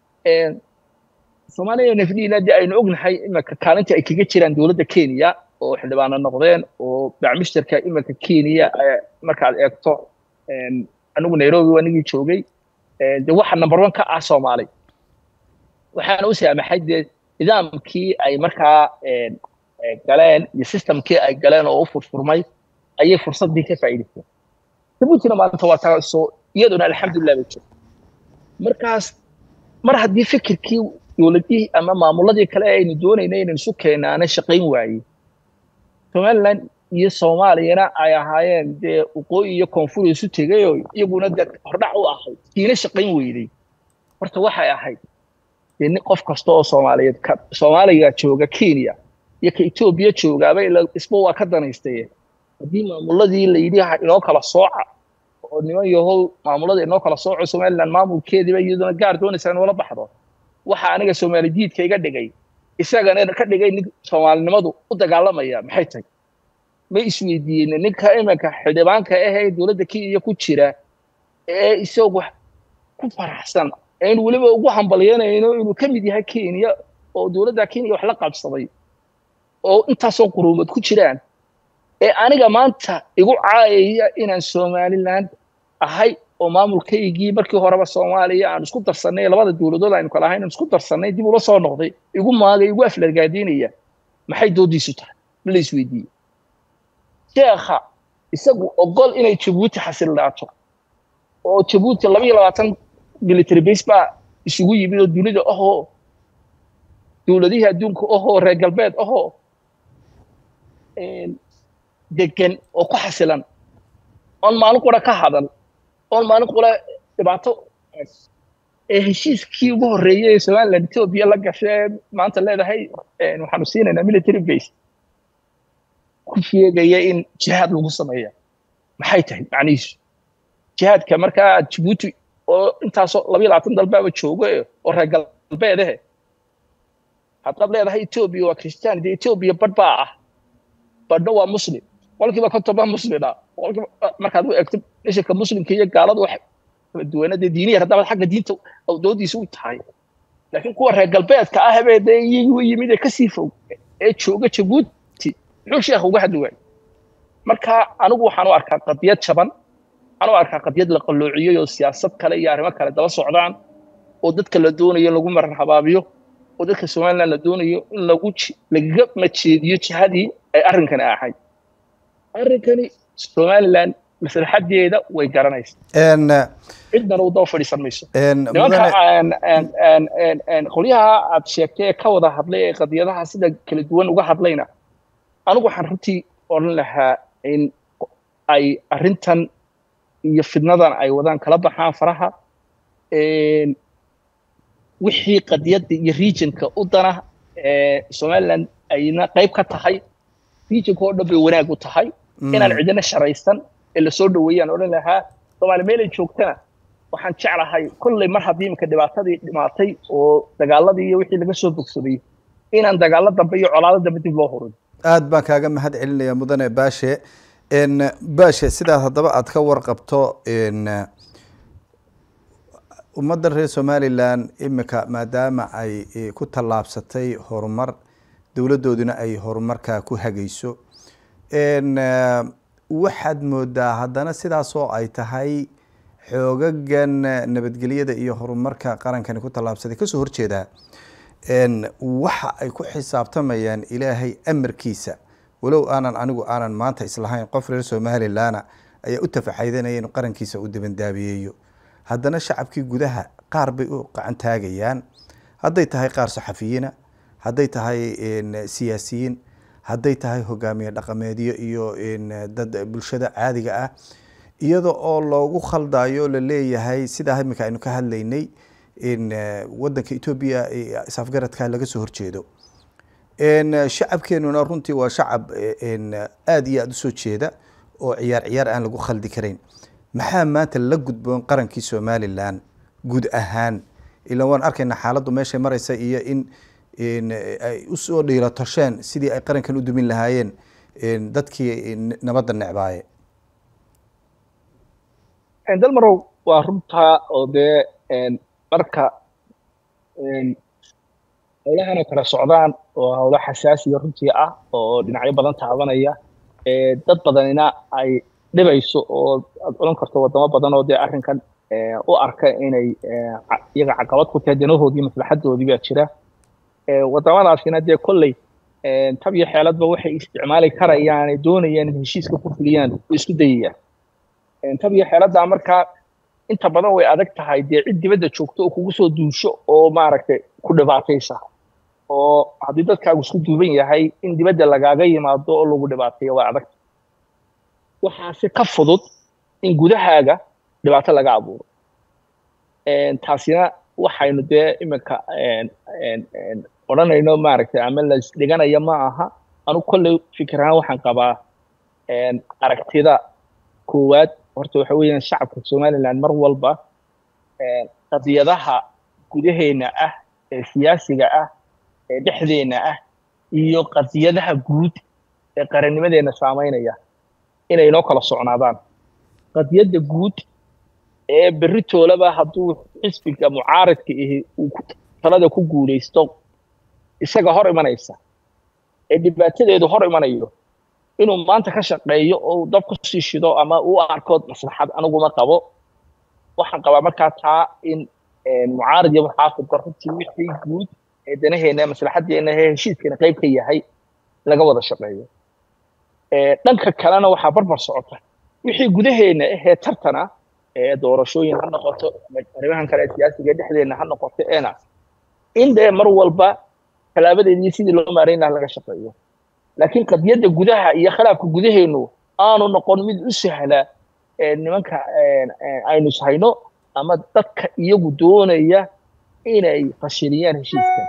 soomaaliya nafdiina dee aynu ognahay iminka kaalinta ay kaga jiraan dowladda kenya oo xildhibaano noqdeen oo bacmishtarka iminka kenya markaad eegto anigu nairobi anigii joogay de waxa number one ka ah soomaali waxaana u saamaxay dee nidaamkii ay markaa galeen iyo systemkii ay galeen oo u furfurmay ayay fursaddii ka faa'iidaysteen jabuutina maanta waa taasoo iyaduna alxamdulilah bay jirta markaas mar haddii fikirkii dowladihii ama maamuladii kale aynu doonayna inaynu isu keenaana shaqayn waayey somaliland iyo soomaaliyana ay ahaayeen dee waqooyi iyo koonfur isu tegayoo iyaguna dee hordhac u ahayd kiina shaqayn weyday horta waxay ahayd dee nin qof kasta oo soomaaliyeed ka soomaaliga jooga kenya iyo ka etoobiya joogaaba isba waa ka danaystaye haddii maamuladii la yidhi inoo kala sooca oo niman yahow maamulada inoo kala sooco somaliland maamulkeediiba iyaduna gaar doonaysa inoola baxdo waxa aniga soomaali diidka iga dhigay isagana ka dhigay nin soomaalinimadu u dagaalamaya maxay tahay ma isweydiiyeen ninka iminka xildhibaanka ah ee dowladda kenya ku jira ee isagu ku faraxsan aynu weliba ugu hambalyanayno inuu ka mid yahay kenya oo dowladda kenya wax la qabsaday oo intaasoo quruumad ku jiraan ee aniga maanta igu caayaya inaan somaliland ahay oo maamulkaygii markii horeba soomaaliya aan isku darsannay labada dowladood aynu kala ahayn aan isku darsannay dib ula soo noqday igu maagay igu aflargaadiinaya maxay doodiisu tahay ma la isweydiiyey sheekha isagu ogol inay jabuuti xasildhaato oo jabuuti laba iyo labaatan military base baa isugu yimid oo dunida ahoo dowladihii adduunka ahoo reer galbeed ahoo degan oo ku xasilan oon maalin qura ka hadal oon maalin qura dhibaato ee heshiiskii ugu horreeyey ee somaliland etoobiya la gashee maanta leedahay waxaanu siinaynaa military base ku sheegaya in jihaad lagu sameeya maxay tahay macnihiisu jihaadka markaa jabuuti oo intaasoo labayo labaatan dalbaaba joogo oo reer galbeedehe haddaad leedahay etoobiya waa christian dee etoobiya badh baa ah badhna waa muslim qolkiiba konton baa muslina qolkiiba markaad u eegto ishanka muslimka iyo gaaladu wax kala duwana dee diiniya haddabaad xagga diinta doodiisa u tahay laakiin kuwa reer galbeedka ah bee dee iyagu yimid ee kasii fog ee jooga jabuuti muxuu sheekha uga hadli waayey marka anigu waxaan u arkaa qadiyad jaban waxaan u arkaa qadiyad la qalloociyey oo siyaasad kale iyo arrimo kale daba socdaan oo dadka la doonayo lagu marar habaabiyo oo dadka somaliland la doonayo in lagu lagaga majeediyo jihadii ay arrinkani ahayd arrinkani somaliland maslaxadeeda way garanaysaa cidnana u daba fadhiisan mayso nimanka qolyaha aad sheegtay ee ka wada hadlay ee qadiyadaha sida kala duwan uga hadlayna anigu waxaan runtii odhan lahaa in ay arrintan iyo fidnadan ay wadaan kala baxaan faraha wixii qadiyadda iyo regionka u dana somaliland ayna qayb ka tahay regionka oo dhan bay wanaag u tahay inaan cidina sharaysan ee lasoo dhaweeyaan odhan lahaa soomaali meelay joogtana waxaan jeclahay kolley mar haddii iminka dhibaatadii dhimaatay oo dagaaladii iyo wixii laga soo bogsaday inaan dagaalo dambe iyo colaado dambe dib loo hurin aad baan kaaga mahad celinaya mudane baashe baashe sidaas haddaba aad ka warqabto ummadda reer somalilan imika maadaama ay ku tallaabsatay horumar dowladdooduna ay horumarkaa ku hagayso waxaad moodaa haddana sidaasoo ay tahay xoogagan nabadgelyada iyo horumarka qarankani ku tallaabsaday kasoo horjeedaa waxa ay ku xisaabtamayaan ilaahay amarkiisa walow aanan anigu aanan maanta islahayn qof reer somalilana ayaa u tafaxaydanaya inuu qarankiisa u dibandaabiyeeyo haddana shacabkii gudaha qaar bay u qacan taagayaan hadday tahay qaar saxafiyiina hadday tahay siyaasiyiin hadday tahay hogaamiye dhaqameedyo iyo dad bulshada caadiga ah iyada oo loogu khaldayo la leeyahay sidaa imika aynu ka hadlaynay wadanka etoobiya isafgaradka laga soo horjeedo shacabkeenuna runtii waa shacab aada iyo aada usoo jeeda oo ciyaar ciyaar aan lagu khaldi karayn maxaa maanta la gudboon qarankii somalilan guud ahaan ilaa waan arkaynaa xaaladdu meeshay maraysa iyo in ay usoo dhiiro tosheen sidii ay qarankan u dumin lahaayeen dadkii nabadda necbaaye dalmarow waa runtaa oo dee marka howlahan oo kala socdaan oo howlo xasaasiya runtii ah oo dhinacyo badan taabanaya dad badanina ay dhibayso oo aad odhan karto wadamo badan oo dee arrinkan u arka inay iyaga caqabad ku tahay danahoodii maslaxadoodii baa jira wadamadaasina dee kolley tab iyo xeeladba waxay isticmaali karayaan ay doonayaan in heshiiska ku fuliyaan way isku dayayaan tab iyo xeeladdaa markaa inta badan way adag tahay dee cid dibadda joogto oo kugu soo duusho oo maaragtay ku dhibaataysa oo haddii dadkaagu isku duuban yahay in dibadda lagaaga yimaado oo lagu dhibaateeyo waa adag waxaase ka fudud in gudahaaga dhibaato laga abuuro taasina waxaynu dee iminka odhanayno maaragtay ama la isdhiganaya ma aha anu kolley fikir ahaan waxaan qabaa aragtida koowaad horta waxa weeyaan shacabka somaliland mar walba qadiyadaha gudaheena ah ee siyaasiga ah ee dhexdeena ah iyo qadiyadaha guud ee qarannimadeena saamaynaya inay inoo kala socnaadaan qadiyadda guud ee berri toolaba hadduu xisbiga mucaaridka ihi uu talada ku guulaysto isaga hor imanaysa ee dhibaatadeedu hor imanayo inuu maanta ka shaqeeyo oo dab ku sii shido ama u arko maslaxad aniguma qabo waxaan qabaa markaa taa in mucaarid iyo muxaafidka runtii wixii guud ee danaheena maslaxadeena ee heshiiskana qayb ka yahay laga wada shaqeeyo dhanka kalena waxaa barbar socota wixii gudaheena ahee tartana ee doorashooyin ha noqoto arrimahan kale ee siyaasiga dhexdeena ha noqoto eena in dee mar walba talaabadeedii sidii loo maarayn laha laga shaqeeyo laakiin qadiyadda gudaha iyo khilaafka gudaheenu aanu noqon mid u sahla nimanka aynu ishayno ama dadka iyagu doonaya inay fashiliyaan heshiiskan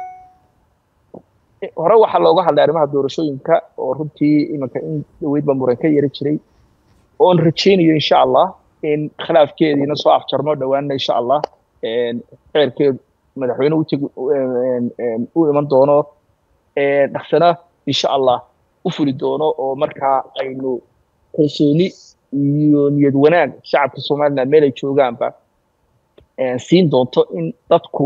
hore waxaa looga hadlay arrimaha doorashooyinka oo runtii iminka in dhaweydba muran ka yari jiray oon rajaynayo insha allah in khilaafkeediina soo afjarno dhowaanna insha allah xeerkeedu madaxweyne uteg u iman doono dhaksana insha allah u fuli doono oo markaa aynu kalsooni iyo niyad wanaag shacabka somaliland meel ay joogaanba siin doonto in dadku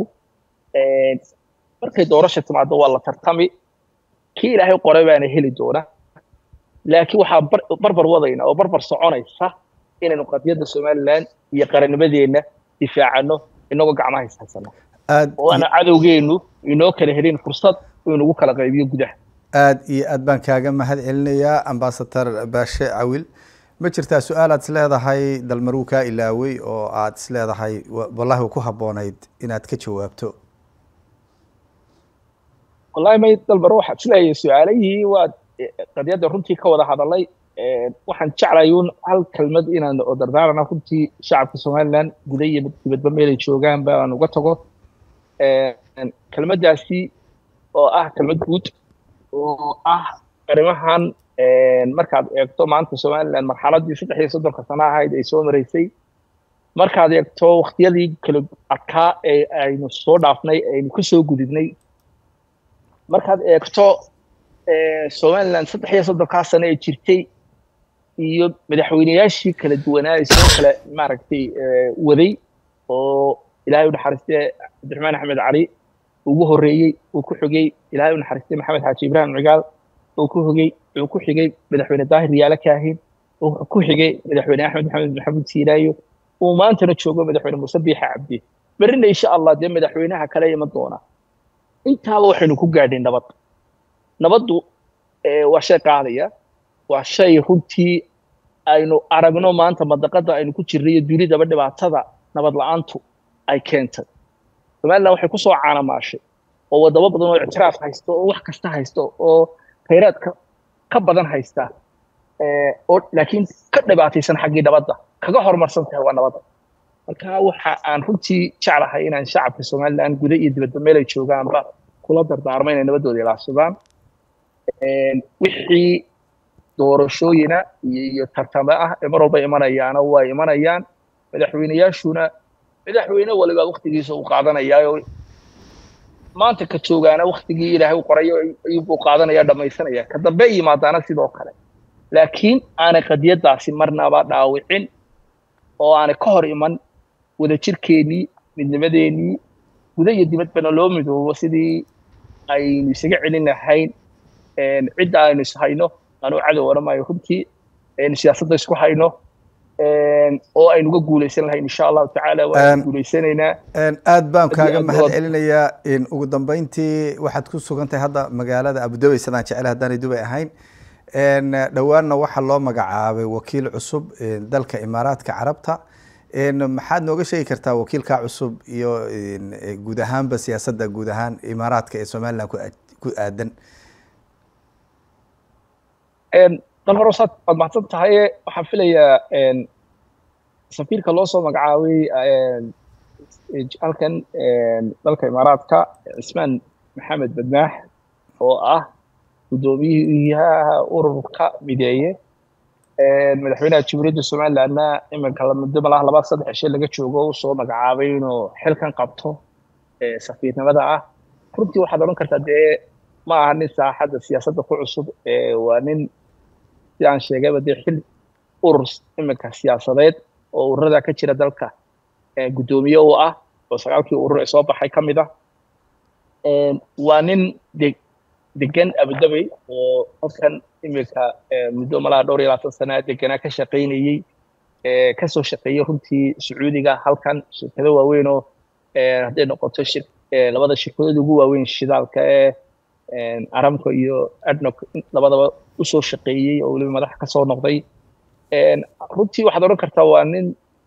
markay doorasha timaado waa la tartami kii ilaahay qoray baana heli doona laakiin waxaa barbar wadayna oo barbar soconaysa inaynu qadiyadda somaliland iyo qarannimadeenna difaacano inagoo gacmaha ishaysano oo aana cadowgeenu inoo kala helin fursad uu inagu kala qaybiyo gudaha aad iyo aad baan kaaga mahad celinayaa ambasador baashe cawil ma jirtaa su-aal aad isleedahay dalmaruu kaa ilaawey oo aad isleedahay wallahi ku habboonayd inaad ka jawaabto wallahi may dalmaro waxaad isleeyahay su-aalihii waa qadiyadda runtii ka wada hadalay waxaan jeclay un hal kelmad inaan oo dardaarana runtii shacabka somaliland guda iyo dibadba meelay joogaanba aan uga tago kelmaddaasi oo ah kelmad guud oo ah arrimahan markaad eegto maanta somaliland marxaladdii saddex iyo soddonka sano ahayd ay soo maraysay markaad eegto wakhtiyadii kala adkaa ee aynu soo dhaafnay aynu ka soo gudubnay markaad eegto somaliland saddex iyo soddonkaa sano ee jirtay iyo madaxweyneyaashii kala duwanaa ee soo kale maaragtay waday oo ilaahay u naxariistay cabdiraxmaan axmed cali ugu horreeyey uu ku xigay ilaahay u naxariistay maxamed xaaji ibraahim cigaal uu ku hogay uu ku xigay madaxweyne daahir riyaale kaahin uu ku xigay madaxweyne axmed maxamed maxamuud siilaayo uu maantana joogo madaxweyne muuse biixa cabdi berrina insha allah dee madaxweynaha kale iman doona intaaba waxaynu ku gaadhay nabad nabaddu waa shay qaadaya waa shay runtii aynu aragno maanta madaqada aynu ku jirnay iyo dunidaba dhibaatada nabad la-aantu ay keentay somaliland waxay kusoo caanamaashay oo wadamo badan oo ictiraaf haysto oo wax kasta haysto oo khayraadka ka badan haysta oo laakiin ka dhibaataysan xaggii nabadda kaga horumarsan tahay waa nabadda marka waxa aan runtii jeclahay inaan shacabka somaliland guda iyo dibadba meel ay joogaanba kula dardaarmo inay nabaddooda ilaashadaan wixii doorashooyina iyo tartamo ah ee mar walba imanayaana waa imanayaan madaxweyneyaashuna madaxweyne waliba waktigiisa uu qaadanayaayo maanta ka joogaana waktigii ilaahay u qorayo ayuu qaadanaya dhamaysanaya ka dambe yimaadaana sidoo kale laakiin aanay qadiyadaasi marnaba dhaawicin oo aanay ka hor iman wadajirkeennii midnimadeennii guda iyo dibadbana loo midoobo sidii aynu isaga celin lahayn cidda aynu ishayno anuu cadow odhan maayo runtii aynu siyaasadda isku hayno oo aynu uga guulaysan lahayn insha allahu tacaala waanu guulaysanaynaa aad baan kaaga mahad celinayaa ugu dambeyntii waxaad ku sugan tahay hadda magaalada abudabey sidaan jecel haddaanay dubay ahayn dhowaanna waxaa loo magacaabay wakiil cusub dalka imaaraadka carabta maxaad nooga sheegi kartaa wakiilka cusub iyo guud ahaanba siyaasadda guud ahaan imaaraadka ee somaliland ku aadan dal hore saad waad mahadsan tahay waxaan filayaa safiirka loo soo magacaabay halkan dalka imaaraadka cismaan maxamed badmaax oo ah guddoomiyaha ururka mideeye madaxweynaha jamhuuriyadda somalilandna iminka muddo malaha laba saddex cishe laga joogo u soo magacaabay inuu xilkan qabto safiirnimada ah runtii waxaad odhan kartaa dee ma aha nin saaxadda siyaasadda ku cusub waa nin si aan sheegayba dee xil urur iminka siyaasadeed oo ururada ka jira dalka guddoomiye u ah oo sagaalkii urur ee soo baxay ka mid ah waa nin de degan abudabey oo halkan iminka muddo malaha dhowr iyo labaatan sana deganaa ka shaqaynayey kasoo shaqeeyey runtii sacuudiga halkan shirkado waaweyn oo hadday noqoto shir labada shirkadood ugu waaweyn shidaalka ee aramco iyo adnoc labadaba usoo shaqeeyey oo weliba madax kasoo noqday runtii waxaad odhan kartaa waa nin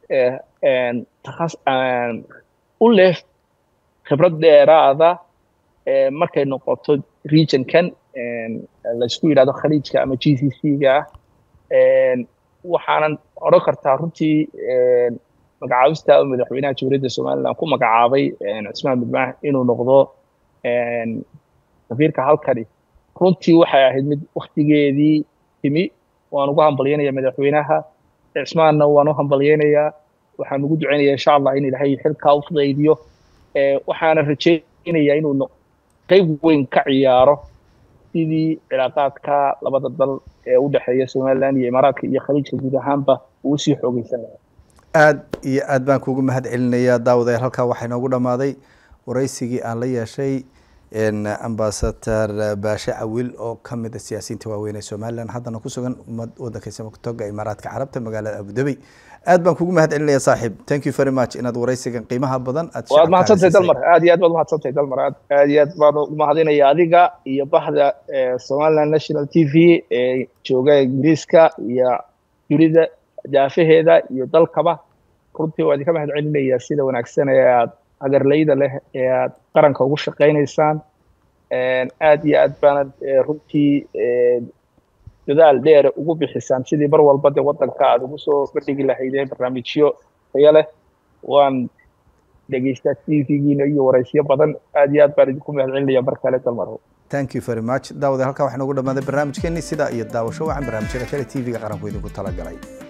u leh khibrad dheeraada markay noqoto regionkan laysku yidhahdo khaliijka ama g c c-ga ah waxaanan odhan kartaa runtii magacaabista madaxweynaha jamhuuriyadda somaliland ku magacaabay cismaan badmaax inuu noqdo safiirka halkani runtii waxay ahayd mid waktigeedii timi waan ugu hambalyaynaya madaxweynaha cismaanna waan u hambalyaynayaa waxaan ugu ducaynaya insha allah in ilaahay xilkaa u fudaydiyo waxaana rajaynayaa inuu qayb weyn ka ciyaaro sidii cilaaqaadka labada dal ee u dhexeeya somaliland iyo imaaraadka iyo khaliijka guud ahaanba uu sii xoogeysan lahaa aad iyo aad baan kuugu mahad celinayaa daawadayaal halkaa waxaa inoogu dhammaaday waraysigii aan la yeeshay ambasador baashe cawil oo ka mid a siyaasiyiinta waaweyn ee somaliland haddana ku sugan wadanka samatoga imaaraadka carabta magaalada abudabey aad baan kugu mahad celinaya saaxiib thank you very much inaad waraysigan qiimaha badan aad waad mahadsantahay dalmar aad iyo aad baad mahadsantahay dalmar aad aad iyo aad baan umahadinaya adiga iyo bahda somaliland national t v ee jooga ingiriiska iyo dunida daafaheeda iyo dalkaba runtii waa idinka mahad celinaya sida wanaagsan ee aad hagarlayda leh ee aad qaranka ugu shaqaynaysaan aad iyo aad baanad runtii dadaal dheer ugu bixisaan sidii mar walba de waddanka aad ugu soo bandhigi lahaydeen barnaamijyo tayo leh waan dhegeystaa t v-giina iyo waraysyo badan aad iyo aad baan idinku mahad celinaya mar kale dalmaro thank you very much daawada halkaa waxaa noogu dhamaaday barnaamijkeeni sida iyo daawasho wacan barnaamijyada kale t v-ga qaranku idinku talagalay